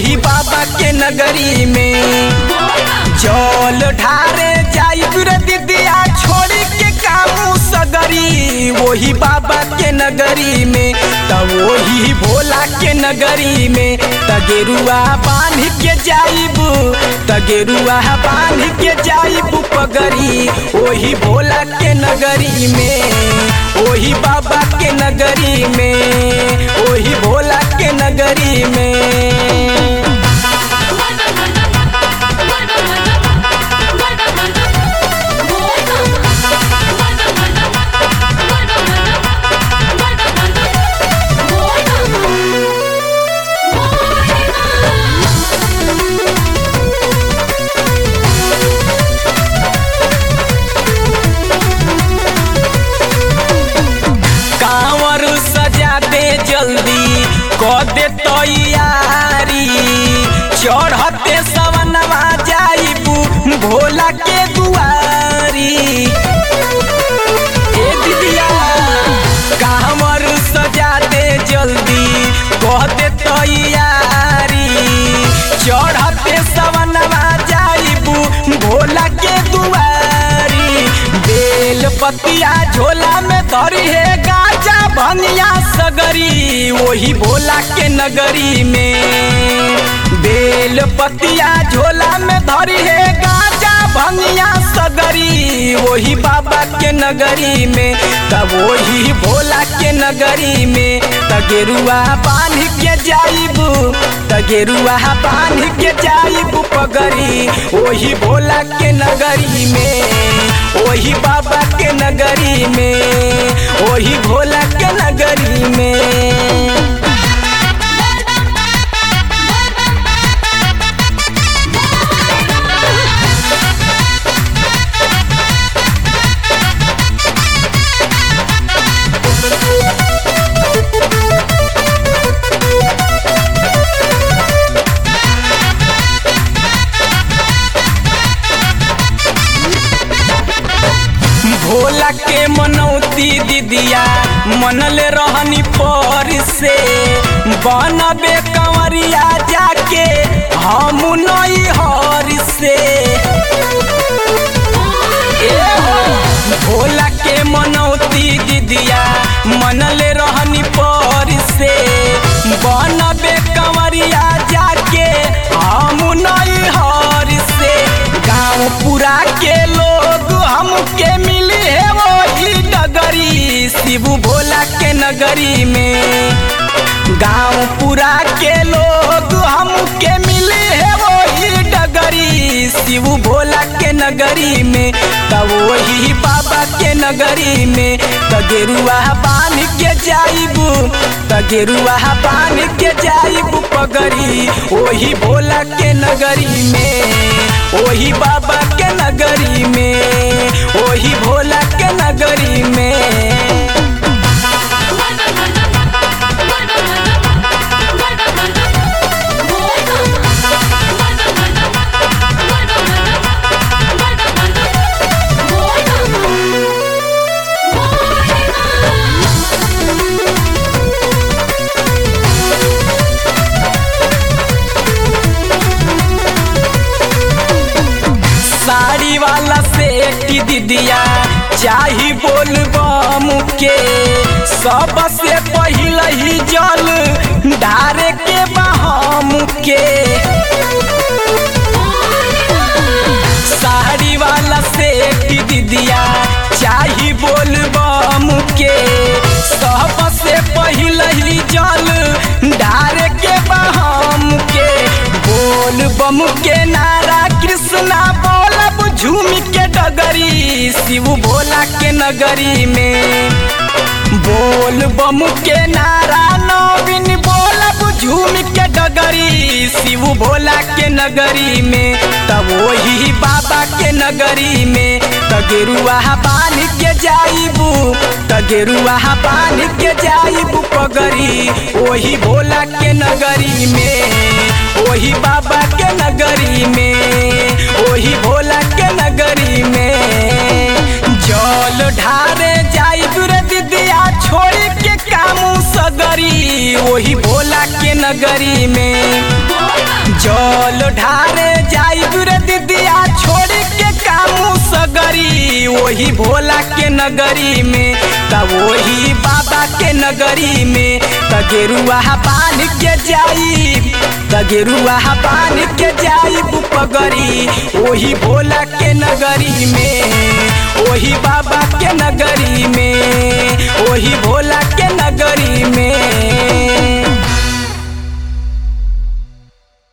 वही बाबा के नगरी में जल ढारे जाइब रे दीदिया छोड़ी के कामू सगरी वही बाबा के नगरी में त वही भोला के नगरी में त गेरुआ बांध के जाइब त गेरुआ बांध के जाइब पगरी वही भोला के नगरी में वही बाबा के नगरी में वही भोला के नगरी में कांवर सजा दे जल्दी कर दे तैयारी चढ़ते सवनवा जाइबू भोला के दुआरी ए दीदिया कांवर सजा दे जल्दी कर दे तैयारी चढ़ते सवनवा जाइबू भोला के दुआरी बेल पतिया झोला में धरी है गाजा भनिया सगरी वही भोला के नगरी में बेल पतिया झोला में धरी है गाजा भनिया सगरी वही बाबा के नगरी में तब वही भोला के नगरी में तगेरुआ बांध के जाइबू तगेरुआ बांध के जाइबू पगरी वही भोला के नगरी में वही बाबा के नगरी में वही भोला के नगरी में भोला के मनौती दीदिया मनले रहनी पर से बनबे कंवरिया जाके हम नई हर से ए हो भोला के मनौती दीदिया मनले रहनी पर से बनबे कंवरिया जाके हम नई हर से गाँव पूरा के लोग हमके मिली है वही डगरी शिव भोला के नगरी में गाँव पूरा के लोग हमके मिले है वही डगरी शिव भोला के नगरी में तब वही बाबा के नगरी में तगेरुआ बांध के जाइबू तगेरुआ बांध के जाइबू पगरी वही भोला के नगरी में वही बाबा के नगरी में वही भोला के नगरी में साड़ी वाला सेठ दीदिया चाही बोल बम के सबसे पहिल ही जल डारे के बहम के साड़ी वाला सेठ दीदिया चाही बोल बम के सबसे पहिल ही जल डारे के बहम के बोल बम के नारा कृष्णा बोलब झूम के डगरी शिव भोला के नगरी में बोल बम के नारा नवीन बोलब झूम के डगरी शिव भोला के नगरी में तब वही बाबा के नगरी में तगेरुआ बांध के जाइबू तगेरुआ बांध के जाइबू पगरी वही भोला के नगरी में वही बाबा के नगरी में वही भोला के नगरी में जल ढारे जाइब रे दीदिया छोड़ के कामू सगरी वही भोला के नगरी में ओही भोला के नगरी में त वही बाबा के नगरी में त गेरुआ बान के जाई त गेरुआ बान के जाई पगरी ओही भोला के नगरी में ओही बाबा के नगरी में ओही भोला के नगरी में